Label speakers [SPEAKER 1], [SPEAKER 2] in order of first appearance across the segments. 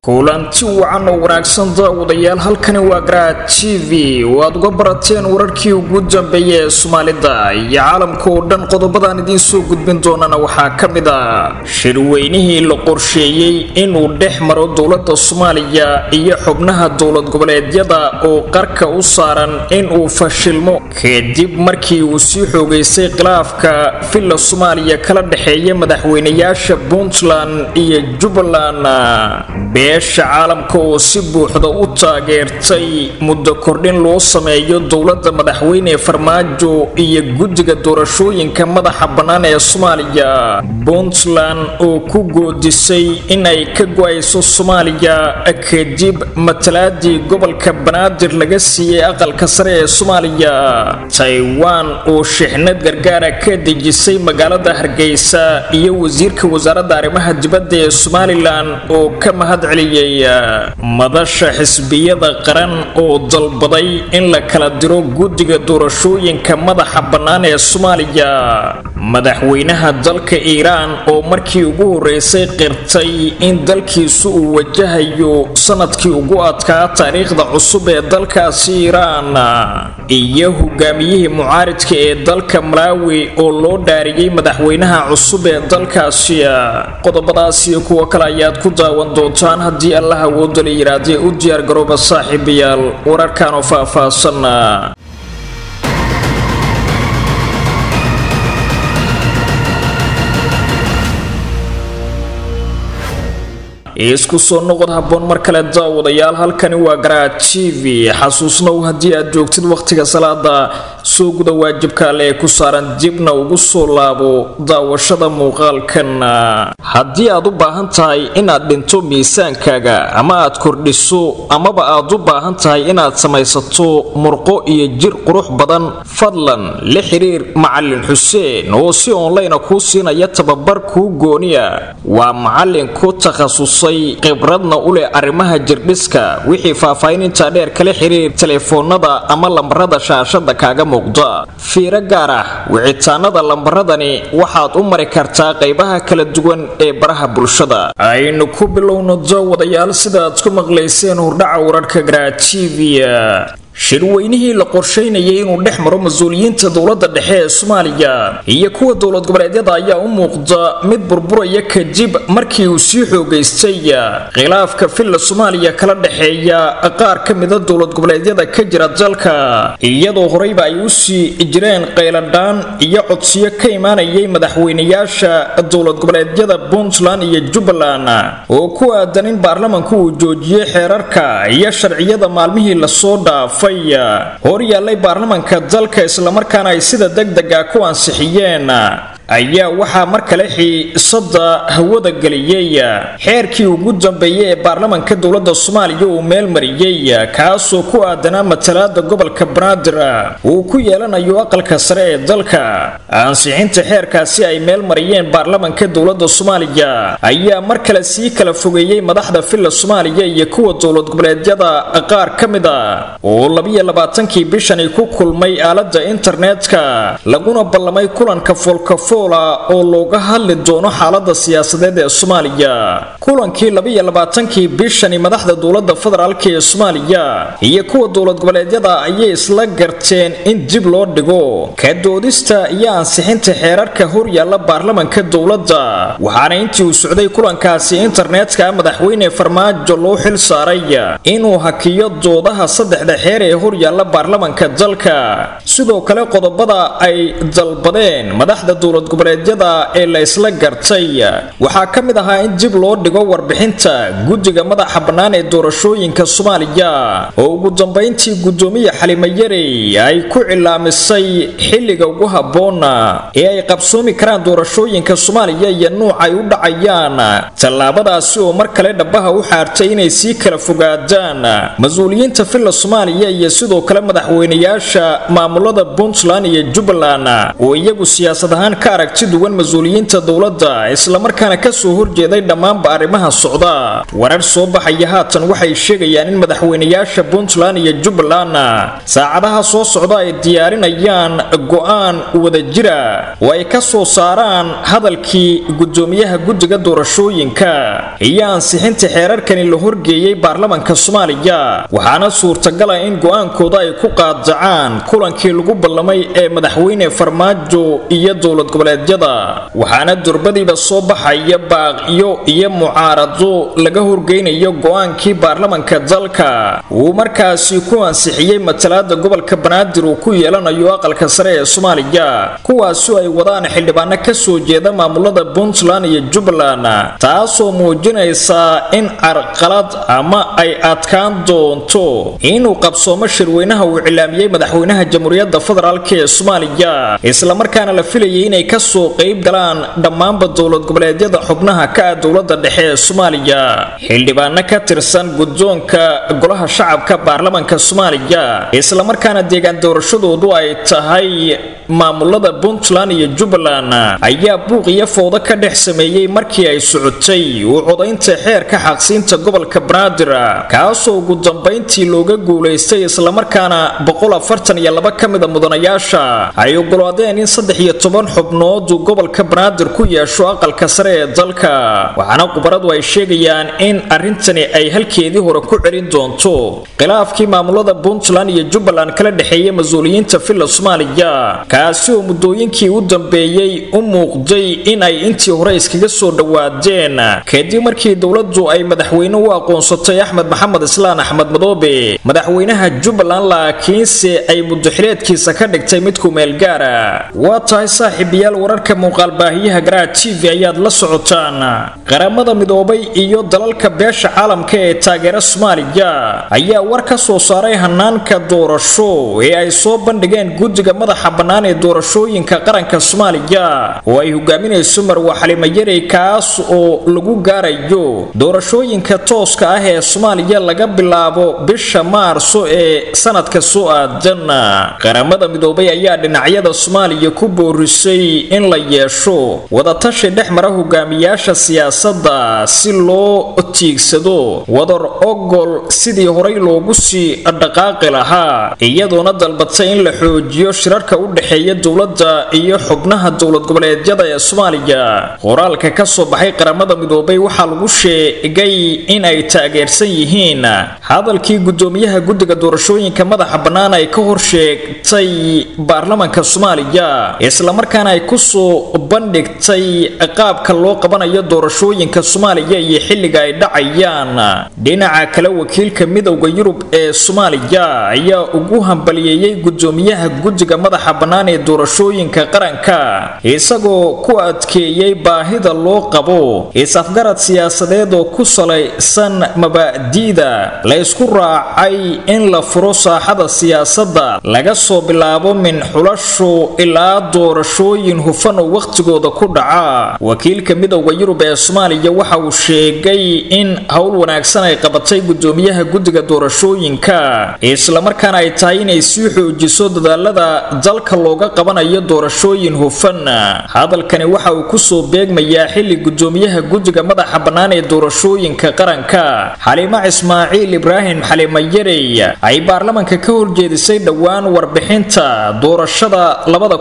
[SPEAKER 1] kulanti wacan oo wanaagsan daawadayaal halkani waa garaad t v oo aad uga barateen wararkii ugu dambeeya ee soomaalida iyo caalamka oo dhan qodobadaan idiin soo gudbin doonana waxaa ka mid a shirweynihii la qorsheeyey inuu dhex maro dowlada soomaaliya iyo xubnaha dowlad goboleedyada oo qarka u saaran inuu fashilmo kadib markii uu sii xoogaystay khilaafka villa soomaaliya kala dhexeeya madaxweynayaasha puntland iyo jubbaland beesha caalamka oo si buuxda u taageertay muddo kordhin loo sameeyo dowladda madaxweyne farmaajo iyo guddiga doorashooyinka madaxa bannaan ee soomaaliya puntland oo ku goodisay in ay ka go-ayso soomaaliya kadib matalaadii gobolka banaadir laga siiyey aqalka sare ee soomaaliya taiwan oo shixnad gargaara ka dejisay magaalada hargeysa iyo wasiirka wasaaradda arrimaha dibadda ee somalilan oo ka mahad madasha xisbiyada qaran oo dalbaday in la kala diro guddiga doorashooyinka madaxa bannaan ee soomaaliya madaxweynaha dalka iiraan oo markii ugu horeysay qirtay in dalkiisu uu wajahayo sanadkii ugu adkaa taariikhda cusub ee dalkaasi iiraan iyo hogaamiyihii mucaaridka ee dalka malaawi oo loo dhaariyey madaxweynaha cusub ee dalkaasi qodobadaasiyo kuwo kale ayaad ku daawan doontaan haddii allah awooda la yidhaahdee u diyaar garooba saaxiibayaal wararkan oo faah-faahsan isku soo noqod habboon mar kale daawadayaal halkani waa garaad t v xasuusnow haddii aad joogtid wakhtiga salaada soo guda waajibka alle ee ku saaran dibna ugu soo laabo daawashada muuqaalkan haddii aad u baahan tahay inaad dhinto miisaankaaga ama aad kordhiso amaba aad u baahan tahay inaad samaysato murqo iyo jir qurux badan fadlan la xiriir macalin xuseen oo si onlayna kuu siinaya tababar kuu gooniya waa macalin ku takhasus khibradna u leh arrimaha jirdhiska wixii faahfaahinintaa dheer kala xiriir telefoonada ama lambarada shaashada kaaga muuqda fiiro gaar ah wicitaanada lambaradani waxaad u mari kartaa qaybaha kala duwan ee baraha bulshada aynu ku bilowno daawadayaal sidaaad ku maqlayseen hordhaca wararka garaa t v shirweynihii la qorsheynayay inuu dhex maro mas-uuliyiinta dowladda dhexe ee soomaaliya iyo kuwa dowlad goboleedyada ayaa u muuqda mid burburaya kadib markii uu sii xoogaystay khilaafka villa soomaaliya kala dhexeeya qaar ka mida dowlad goboleedyada ka jira dalka iyadoo horeyba ay u sii jireen qayladhaan iyo codsiyo ka imaanayay madaxweynayaasha dowlad goboleedyada puntland iyo jubbaland oo ku aadan in baarlamanku uu joojiyey xeerarka iyo sharciyada maalmihii lasoo dhaafay hor yaallay baarlamanka dalka islamarkaana ay sida degdega ku ansixiyeen ayaa waxaa mar kale xiisada hawada geliyey xeerkii ugu dambeeyey ee baarlamanka dowladda soomaaliya uu meel mariyey kaasoo ku aadanaa matalaada gobolka banaadir uu ku yeelanayo aqalka sare ee dalka ansixinta xeerkaasi ay meel mariyeen baarlamanka dowladda soomaaliya ayaa mar kale sii kala fogeeyey madaxda villa soomaaliya iyo kuwa dowlad goboleedyada qaar ka mid a oo labiyo labaatankii bishani ku kulmay aalada internetka laguna ballamay kulanka foolkafo oo looga hadli doono xaalada siyaasadeed ee soomaaliya kulankii labiyo labaatankii bishani madaxda dowlada federaalk ee soomaaliya iyo kuwa dowlad goboleedyada ayay isla garteen in dib loo dhigo ka doodista iyo ansixinta xeerarka horyaalla baarlamanka dowladda waxaana intii uu socday kulankaasi internetka madaxweyne farmaajo loo xil saaray inuu hakiyo doodaha saddexda xeer ee horyaalla baarlamanka dalka sidoo kale qodobada ay dalbadeen madaxda dowlad goboleedyada ee la isla gartay waxaa ka mid ahaa in dib loo dhigo warbixinta guddiga madaxa bannaan ee doorashooyinka soomaaliya oo ugu dambayntii guddoomiye xalimo yarey ay ku cilaamisay xilliga ugu habboona ee ay qabsoomi karaan doorashooyinka soomaaliya iyo nuuc ay u dhacayaan tallaabadaasi oo mar kale dhabaha u xaartay inay sii kala fogaadaan mas-uuliyiinta villa soomaaliya iyo sidoo kale madaxweynayaasha maamulada puntland iyo jubbaland oo iyagu siyaasad ahaan ka aragti duwan mas-uuliyiinta dowladda islamarkaana kasoo horjeeday dhammaanba arrimaha socda warar soo baxaya haatan waxay sheegayaan in madaxweynayaasha puntland iyo jubbaland saacadaha soo socda ay diyaarinayaan go-aan wadajira oo ay ka soo saaraan hadalkii gudoomiyaha guddiga doorashooyinka iyo ansixinta xeerarkani la horgeeyey baarlamanka soomaaliya waxaana suurtagala in go-aankooda ay ku qaadacaan kulankii lagu ballamay ee madaxweyne farmaajo iyo dowlad goboleedyada waxaana durbadiiba soo baxaya baaqyo iyo mucaarado laga horgeynayo go-aankii baarlamanka dalka uu markaasi ku ansixiyey matalaada gobolka banaadir uu ku yeelanayo aqalka sare ee soomaaliya kuwaasoo ay wadaan xildhibaano kasoo jeeda maamulada puntland iyo jubbaland taasoo muujinaysa in carqalad ama ay adkaan doonto inuu qabsoomo shirweynaha uu cilaamiyey madaxweynaha jamhuuriyadda federaalk ee soomaaliya islamarkaana la filayay inay kasoo qayb galaan dhammaanba dowlad goboleedyada xubnaha ka ah dowlada dhexe ee soomaaliya xildhibaano ka tirsan guddoonka golaha shacabka baarlamanka soomaaliya islamarkaana deegaan doorashadoodu ay tahay maamulada puntland iyo jubbaland ayaa buuq iyo foodo ka dhex sameeyey markii ay socotay uu codaynta xeerka xaqsiinta gobolka banaadir kaasoo ugu dambayntii looga guulaystay islamarkaana ka mida mudanayaasha ay ogolaadeen in saddex iyo toban xubnood uu gobolka banaadir ku yeesho aqalka sare ee dalka waxaana khubaradu ay sheegayaan in arrintani ay halkeedii hore ku celin doonto khilaafkii maamulada puntland iyo jubbaland kala dhexeeya mas-uuliyiinta villa soomaaliya kaasi oo muddooyinkii u dambeeyey u muuqday in ay intii hore iskaga soo dhowaadeen kadib markii dowladdu ay madaxweyne u aqoonsatay axmed maxamed islaan axmed madoobe madaxweynaha jubbaland laakiinse ay muddoxileedkiisa ka dhigtay mid kumeel gaara waa tahay saaxiibayaal wararka muuqaalbaahiyaha garaa t v ayaad la socotaan qaramada midoobay iyo dalalka beesha caalamka ee taageera soomaaliya ayaa war ka soo saaray hanaanka doorasho ee ay soo bandhigeen guddiga madaxa bannaan ee doorashooyinka qaranka soomaaliya oo ay hogaaminayso marwa xalimo yarey kaas oo lagu gaarayo doorashooyinka tooska ah ee soomaaliya laga bilaabo bisha maarso ee sanadka soo aadan qaramada midoobay ayaa dhinacyada soomaaliya ku boorisay in la yeesho wadatashi dhex mara hogaamiyaasha siyaasadda si loo tiigsado wadar ogol sidii horay loogu sii dhaqaaqi lahaa iyadoona dalbatay in la xoojiyo shirarka u dhexeeya dowladda iyo xubnaha dowlad goboleedyada ee soomaaliya qoraalka ka soo baxay qaramada midoobay waxaa lagu sheegay in ay taageersan yihiin hadalkii gudoomiyaha guddiga doorashooyinka madaxa bannaan ay ka hor sheegtay baarlamanka soomaaliya islamarkaana ay kusoo bandhigtay qaabka loo qabanayo doorashooyinka soomaaliya iyo xilliga ay dhacayaan dhinaca kale wakiilka midowda yurub ee soomaaliya ayaa ugu hambaliyeeyey gudoomiyaha guddiga madaxa bannaan ee doorashooyinka qaranka isagoo ku adkeeyey baahida loo qabo is-afgarad siyaasadeed oo ku salaysan mabaadi'da la ysku raacay in la furo saaxada siyaasadda laga soo bilaabo min xulasho ilaa doorashooyin hufan oo wakhtigooda ku dhaca wakiilka midowda yurub ee soomaaliya waxa uu sheegay in howl wanaagsan ay qabatay gudoomiyaha guddiga doorashooyinka islamarkaana ay tahay inay sii xoojiso dadaalada dalka looga qabanayo doorashooyin hufan hadalkani waxa uu kusoo beegmayaa xilli gudoomiyaha guddiga madaxa bannaan ee doorashooyinka qaranka xaliimo ismaaciil ibraahim xalimo yarey ay baarlamanka ka horjeedisay dhowaan warbixinta doorashada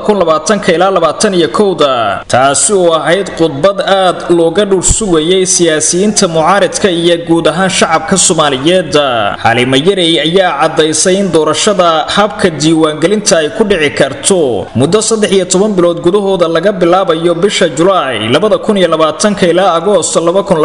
[SPEAKER 1] ilaa da taasi oo ahayd khudbad aad looga dhur sugayay siyaasiyiinta mucaaridka iyo guud ahaan shacabka soomaaliyeed xalimo yarey ayaa caddaysay in doorashada habka diiwaangelinta ay ku dhici karto muddo saddex iyo toban bilood gudahooda laga bilaabayo bisha julaay ilaa agoost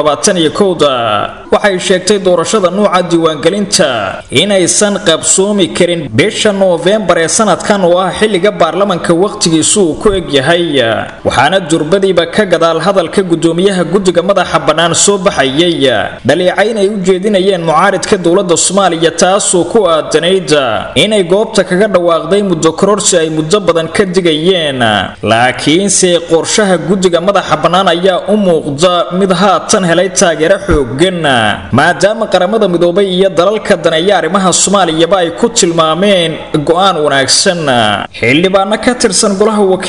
[SPEAKER 1] waxay sheegtay doorashada nuuca diiwaangelinta inaysan qabsoomi karin bisha noofembar ee sanadkan oo ah xilliga baarlamanka wakhtigiisu uu ku egyahay waxaana durbadiiba ka gadaal hadalka gudoomiyaha guddiga madaxa bannaan soo baxayay dhaliicayn ay u jeedinayeen mucaaridka dowladda soomaaliya taasoo ku aadanayd inay goobta kaga dhawaaqday muddo kororsi ay muddo badan ka digayeen laakiinse qorshaha guddiga madaxa bannaan ayaa u muuqda mid haatan helay taageero xoogan maadaama qaramada midoobay iyo dalalka daneeya arrimaha soomaaliyaba ay ku tilmaameen go-aan wanaagsan xildhibaano ka tirsan golaha wakiilada ee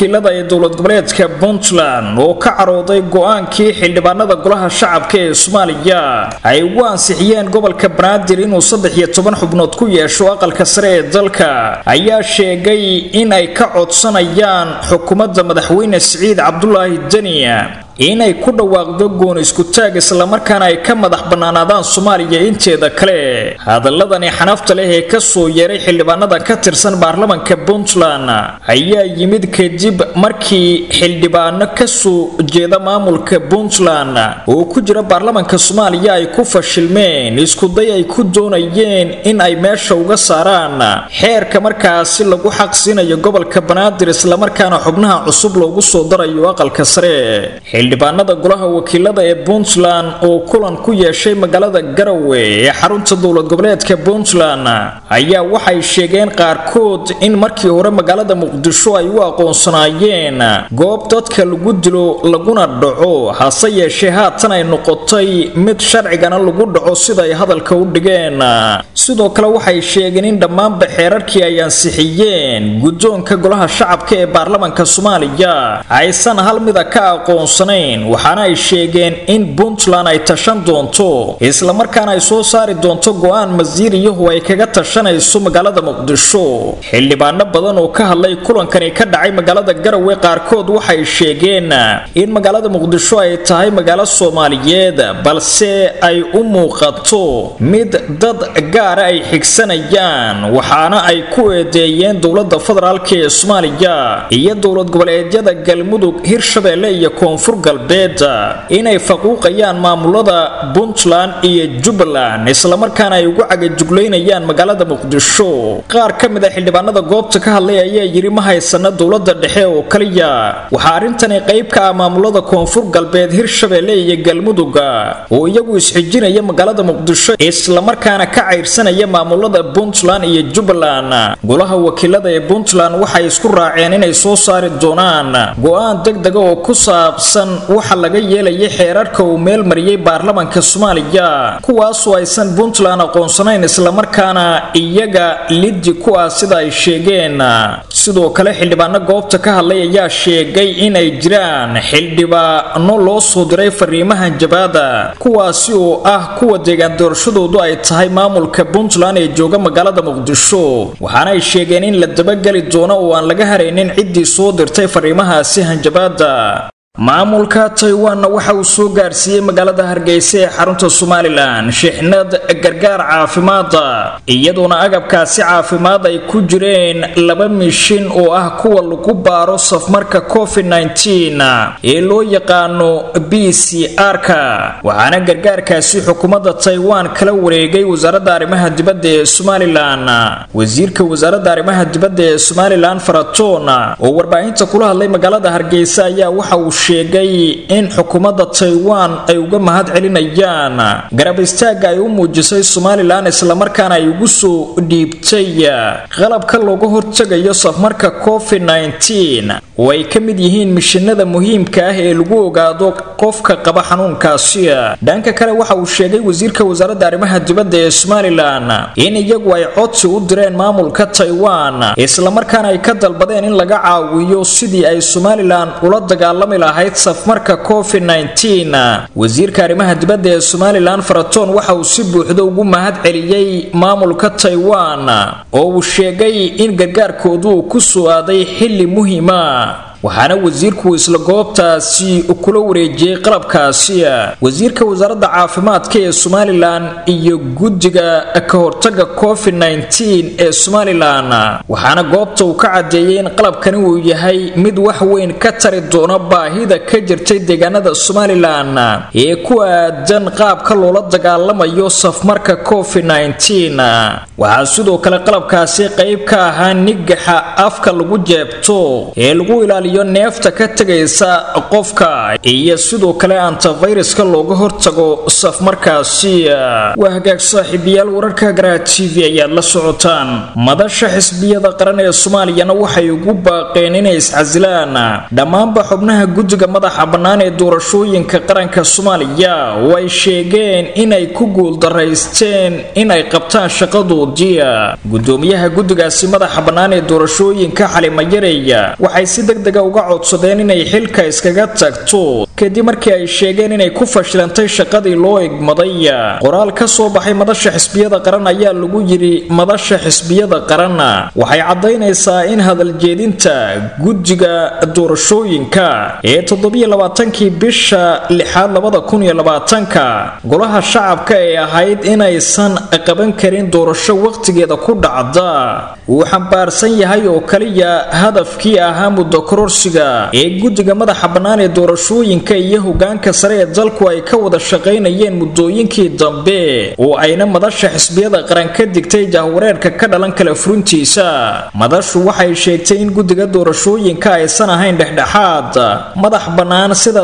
[SPEAKER 1] dowlad goboleedka puntland oo ka carooday go-aankii xildhibaanada golaha shacabka ee soomaaliya ay ugu ansixiyeen gobolka banaadir inuu saddex iyo toban xubnood ku yeesho aqalka sare ee dalka ayaa sheegay in ay ka codsanayaan xukuumadda madaxweyne siciid cabdulaahi deniya inay ku dhawaaqdo goon iskutaag islamarkaana ay ka madax bannaanaadaan soomaaliya inteeda kale hadaladani xanafta leh ee kasoo yeeray xildhibaanada ka tirsan baarlamanka puntland ayaa yimid kadib markii xildhibaano kasoo jeeda maamulka puntland oo ku jira baarlamanka soomaaliya ay ku fashilmeen iskuday ay ku doonayeen in ay meesha uga saaraan xeerka markaasi lagu xaqsiinayo gobolka banaadir islamarkaana xubnaha cusub loogu soo darayo aqalka sare xildhibaanada golaha wakiilada ee puntland oo kulan ku yeeshay magaalada garowe ee xarunta dowlad goboleedka puntland ayaa waxay sheegeen qaarkood in markii hore magaalada muqdisho ay u aqoonsanaayeen goob dadka lagu dilo laguna dhaco hase yeeshee haatan ay noqotay mid sharcigana lagu dhaco sida ay hadalka u dhigeen sidoo kale waxay sheegeen in dhammaanba xeerarkii ay ansixiyeen guddoonka golaha shacabka ee baarlamanka soomaaliya aysan hal mida ka aqoonsan waxaana ay sheegeen in puntland ay tashan doonto islamarkaana ay soo saari doonto go-aan masiiriyahu ay kaga tashanayso magaalada muqdisho xildhibaano badan oo ka hadlay kulankani ka dhacay magaalada garowe qaarkood waxay sheegeen in magaalada muqdisho ay tahay magaalo soomaaliyeed balse ay u muuqato mid dad gaara ay xigsanayaan waxaana ay ku eedeeyeen dowlada federaalk ee soomaaliya iyo dowlad goboleedyada galmudug hirshabeelle iyo koonfur galbeed inay faquuqayaan maamulada puntland iyo jubbaland islamarkaana ay ugu cagajuglaynayaan magaalada muqdisho qaar ka mid a xildhibaanada goobta ka hadlay ayaa yidhi ma haysana dowlada dhexe oo kaliya waxaa arrintani qayb ka ah maamulada koonfur galbeed hirshabeelle iyo galmuduga oo iyagu isxijinaya magaalada muqdisho islamarkaana ka cayrsanaya maamulada puntland iyo jubbaland golaha wakiilada ee puntland waxay isku raaceen inay soo saari doonaan go-aan degdega oo ku saabsan waxa laga yeelayay xeerarka uu meel mariyey baarlamanka soomaaliya kuwaasoo aysan puntland aqoonsanayn islamarkaana iyaga liddi ku ah sida ay sheegeen sidoo kale xildhibaano goobta ka hadlay ayaa sheegay inay jiraan xildhibaano loo soo diray fariimahan jabaada kuwaasi oo ah kuwa deegaan doorashadoodu ay tahay maamulka puntland ee jooga magaalada muqdisho waxaana ay sheegeen in la dabageli doono oo aan laga haraynin ciddii soo dirtay fariimahaasi hanjabaada maamulka taiwanna waxa uu soo gaarsiiyey magaalada hargeysa ee xarunta somalilan shixnad gargaar caafimaada iyadoona agabkaasi caafimaad ay ku jireen laba mishin oo ah kuwa lagu baaro safmarka covid ee loo yaqaano b c r-ka waxaana gargaarkaasi xukuumadda taiwan kala wareegay wasaaradda arrimaha dibadda ee somalilan wasiirka wasaaradda arrimaha dibadda ee somalilan faratoon oo warbaahinta kula hadlay magaalada hargeysa ayaa waxa uu sheegay in xukuumadda taiwan ay uga mahad celinayaan garab istaagga ay u muujisay somalilan islamarkaana ay ugu soo dhiibtay qalabka looga hortegayo safmarka covid oo ay ka mid yihiin mishinada muhiimka ah ee lagu ogaado qofka qaba xanuunkaasi dhanka kale waxa uu sheegay wasiirka wasaaradda arrimaha dibadda ee somalilan in iyagu ay codsi u direen maamulka taiwan islamarkaana ay ka dalbadeen in laga caawiyo sidii ay somalilan ula dagaalami lahayd safmarka covid wasiirka arrimaha dibadda ee somalilan faratoon waxa uu si buuxda ugu mahad celiyey maamulka taiwan oo uu sheegay in gargaarkoodu uu ku soo aaday xilli muhiima waxaana wasiirku isla goobtaasi kula wareejiyey qalabkaasi wasiirka wasaaradda caafimaadka ee somalilan iyo guddiga ka hortaga covid ee somalilan waxaana goobta uu ka cadeeyey in qalabkani uu yahay mid wax weyn ka tari doona baahida ka jirtay deegaanada somalilan ee ku aadan qaabka loola dagaalamayo safmarka covid waxaa sidoo kale qalabkaasi qayb ka ahaa nigaxa afka lagu jeebto ee lagu ilaaliyo neefta ka tegaysa qofka iyo sidoo kale antafayraska looga hortago safmarkaasi waa hagaag saaxiibayaal wararka garaa t v ayaad la socotaan madasha xisbiyada qaran ee soomaaliyana waxay ugu baaqeen inay iscasilaan dhammaanba xubnaha guddiga madaxa bannaan ee doorashooyinka qaranka soomaaliya oo ay sheegeen inay ku guuldaraysteen inay qabtaan shaqadoodii gudoomiyaha guddigaasi madaxa bannaan ee doorashooyinka xalimayareeya waxay si deg dega turkiga uga codsadeen inay xilka iskaga tagto kadib markii ay sheegeen inay ku fashilantay shaqadii loo egmaday qoraal ka soo baxay madasha xisbiyada qaran ayaa lagu yidhi madasha xisbiyada qaran waxay caddaynaysaa in hadaljeedinta guddiga doorashooyinka ee toddobiyo labaatankii bisha lixaad labada kun iyo labaatanka golaha shacabka ee ahayd inaysan qaban karin doorasho wakhtigeeda ku dhacda uu xambaarsan yahay oo kaliya hadafkii ahaa muddo kororsiga ee guddiga madaxa bannaan ee doorashooyinka iyo hogaanka sare ee dalku ay ka wada shaqaynayeen muddooyinkii dambe oo ayna madasha xisbiyada qaran ka digtay jahwareerka ka dhalan kala furintiisa madashu waxay sheegtay in guddiga doorashooyinka aysan ahayn dhexdhexaad madax bannaan sida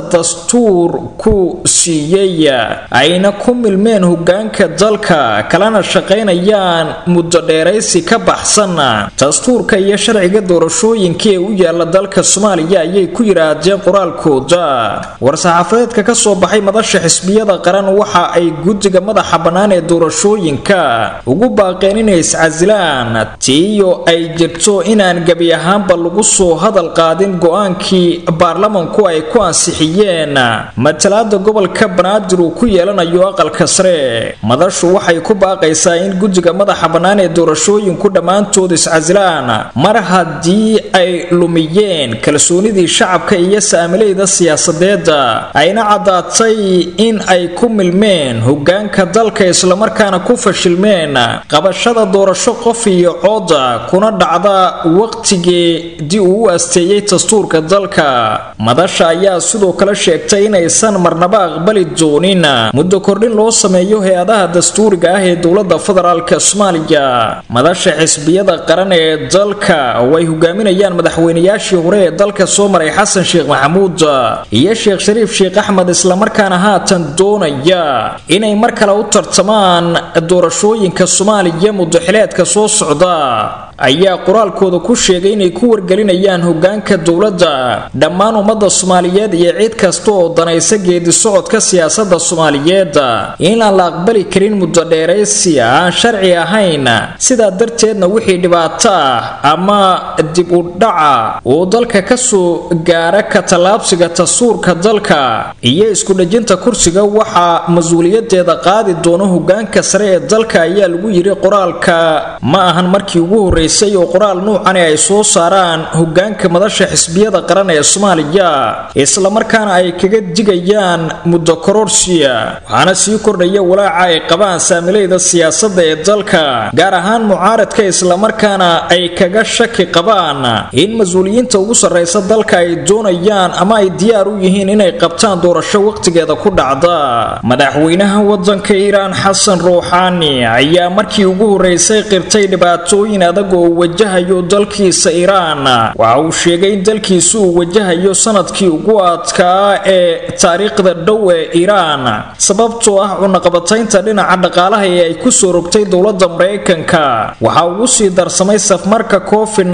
[SPEAKER 1] dastuurku siiyey ayna ku milmeen hogaanka dalka kalena shaqaynayaan muddo dheeraysi ka baxsan dastuurka iyo sharciga doorashooyinka ee u yaala dalka soomaaliya ayay ku yidhaahdeen qoraalkooda war-saxaafadeedka ka soo baxay madasha xisbiyada qaran waxa ay guddiga madaxa bannaan ee doorashooyinka ugu baaqeen inay iscasilaan tiiyo ay jirto inaan gebi ahaanba lagu soo hadal qaadin go-aankii baarlamanku ay ku ansixiyeen matalaada gobolka banaadir uu ku yeelanayo aqalka sare madashu waxay ku baaqaysaa in guddiga madaxa bannaan ee doorashooyinku dhammaantood iscasilaan mar haddii ay lumiyeen kalsoonidii shacabka iyo saamilayda siyaasadeeda ayna caddaatay in ay ku milmeen hogaanka dalka islamarkaana ku fashilmeen qabashada doorasho qof iyo cooda kuna dhacda waqtigeedii uu u asteeyey dastuurka dalka madasha ayaa sidoo kale sheegtay inaysan marnaba aqbali doonin muddo kordhin loo sameeyo hay-adaha dastuuriga ah ee dowlada federaalk soomaaliya madasha xisbiyada qaran ee dalka oo ay hogaaminayaan madaxweynayaashii hore ee dalka soo maray xasan sheekh maxamuud iyo sheekh shariif sheekh axmed islamarkaana haatan doonaya inay mar kale u tartamaan doorashooyinka soomaaliya muddoxileedka soo socda ayaa qoraalkooda ku sheegay inay ku wargelinayaan hogaanka dowladda dhammaan ummadda soomaaliyeed iyo cid kasta oo danaysa geedi socodka siyaasada soomaaliyeed in aan la aqbali karin muddo dheeraysi aan sharci ahayn sidaa darteedna wixii dhibaato ah ama dib u dhaca oo dalka kasoo gaara ka tallaabsiga tasuurka dalka iyo iskudhejinta kursiga waxaa mas-uuliyadeeda qaadi doono hogaanka sare ee dalka ayaa lagu yiri qoraalka ma ahan markii ugu horreysay oo qoraal nuucani ay soo saaraan hogaanka madasha xisbiyada qaran ee soomaaliya islamarkaana ay kaga digayaan muddo kororsiya waxaana sii kordhaya walaaca ay qabaan saamilayda siyaasadda ee dalka gaar ahaan mucaaradka islamarkaana ay kaga shaki qabaan in mas-uuliyiinta ugu sarraysa dalka ay doonayaan ama ay diyaar u yihiin inay qabtaan doorasho waqtigeeda ku dhacda madaxweynaha wadanka iiraan xasan ruuxaani ayaa markii ugu horreysay qirtay dhibaatooyin adag oo wajahayo dalkiisa iiraan waxa uu sheegay in dalkiisu uu wajahayo sanadkii ugu adkaa ee taariikhda dhow ee iiraan sababtoo ah cunaqabataynta dhinaca dhaqaalaha ee ay kusoo rogtay dowladda maraykanka waxaa ugu sii darsamay safmarka covid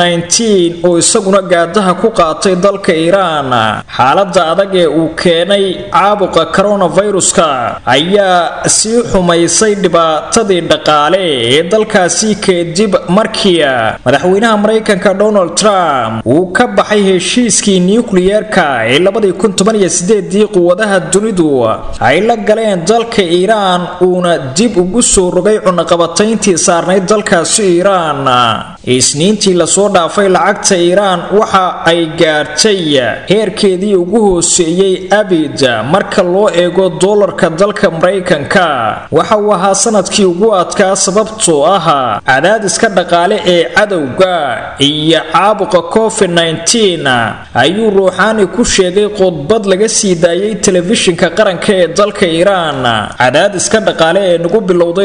[SPEAKER 1] oo isaguna gaadaha ku qaatay dalka iiraan xaalada adag ee uu keenay caabuqa coronaviruska ayaa sii xumaysay dhibaatadii dhaqaale ee dalkaasi kadib markii madaxweynaha maraykanka donald trump uu ka baxay heshiiskii nukliyeerka ee labadii kun toban iyo sideedii quwadaha dunidu ay la galeen dalka iiraan uuna dib ugu soo rogay cunaqabatayntii saarnayd dalkaasi iiraan isniintii lasoo dhaafay lacagta iiraan waxa ay gaartay heerkeedii ugu hooseeyey abid marka loo eego doolarka dalka maraykanka waxa uu ahaa sanadkii ugu adkaa sababtoo ah cadaadiska dhaqaale ee cadowga iyo caabuqa covid ayuu ruuxaani ku sheegay khudbad laga sii daayay telefishinka qaranka ee dalka iiraan cadaadiska dhaqaale ee nagu bilowday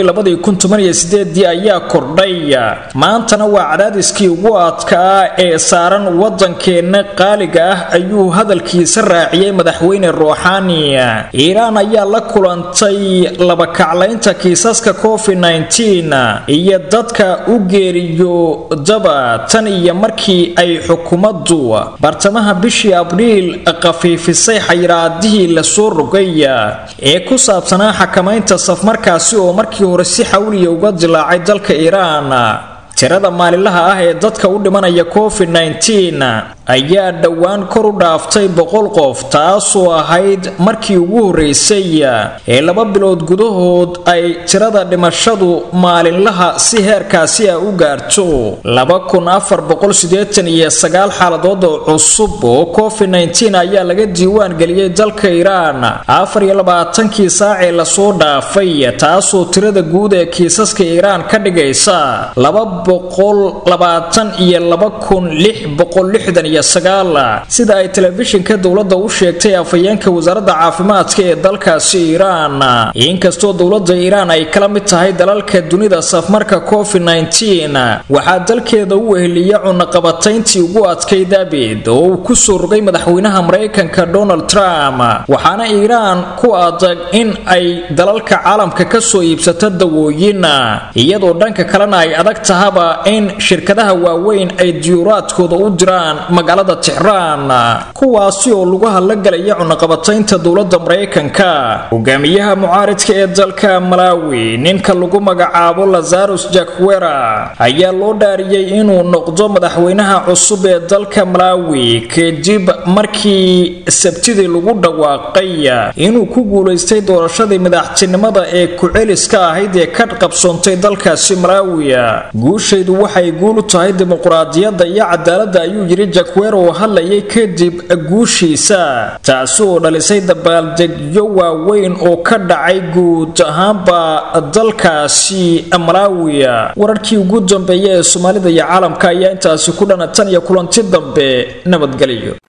[SPEAKER 1] ayaa kordhay maantana waa cadaadiskii ugu adkaa ee saaran wadankeenna qaaliga ah ayuu hadalkiisa raaciyey madaxweyne ruuxaani iiraan ayaa la kulantay labakaclaynta kiisaska covid iyo dadka u geeriyo daba tan iyo markii ay xukuumaddu bartamaha bishii abriil khafiifisay xayiraadihii lasoo rogay ee ku saabsanaa xakamaynta safmarkaasi oo markii hore si xawliya uga dilaacay dalka iiraan tirada maalinlaha ah ee dadka u dhimanaya covid ayaa dhowaan kor u dhaaftay boqol qof taasoo ahayd markii ugu horreysay ee laba bilood gudahood ay tirada dhimashadu maalinlaha si heerkaasi ah u gaarto xaaladood oo cusub oo covid ayaa laga diiwaan geliyey dalka iiraan afar iyo labaatankii saacee lasoo dhaafay taasoo tirada guud ee kiisaska iiraan ka dhigaysa laba boqol labaatan iyo laba kun lix boqol lixdan iyo sagaal sida ay telefishinka dowladda u sheegtay afhayeenka wasaaradda caafimaadka ee dalkaasi iiraan inkastoo dowladda iiraan ay kala mid tahay dalalka dunida safmarka covid waxaa dalkeeda u weheliya cunaqabatayntii ugu adkayd abid oo uu kusoo rogay madaxweynaha maraykanka donald trump waxaana iiraan ku adag in ay dalalka caalamka kasoo iibsato dawooyin iyadoo dhanka kalena ay adag tahaba in shirkadaha waaweyn ay diyuuraadkooda u diraan magaalada tixraan kuwaasi oo lagu hadlagelaya cunaqabataynta dowladda maraykanka hogaamiyaha mucaaridka ee dalka malawi ninka lagu magacaabo lazarus jakwera ayaa loo dhaariyey inuu noqdo madaxweynaha cusub ee dalka malawi kadib markii sabtidii lagu dhawaaqay inuu ku guulaystay doorashadii madaxtinimada ee ku-celiska ahayd ee ka qabsoontay dalkaasi malawi guushaydu waxay guul u tahay dimuquraadiyadda iyo cadaaladda ayuu yidhi jakwero oo hadlayay kadib guushiisa taasi oo dhalisay dabaaldegyo waaweyn oo ka dhacay guud ahaanba dalkaasi malawi wararkii ugu dambeeya ee soomaalida iyo caalamka ayaa intaasi ku dhana tan iyo kulanti dambe nabadgelyo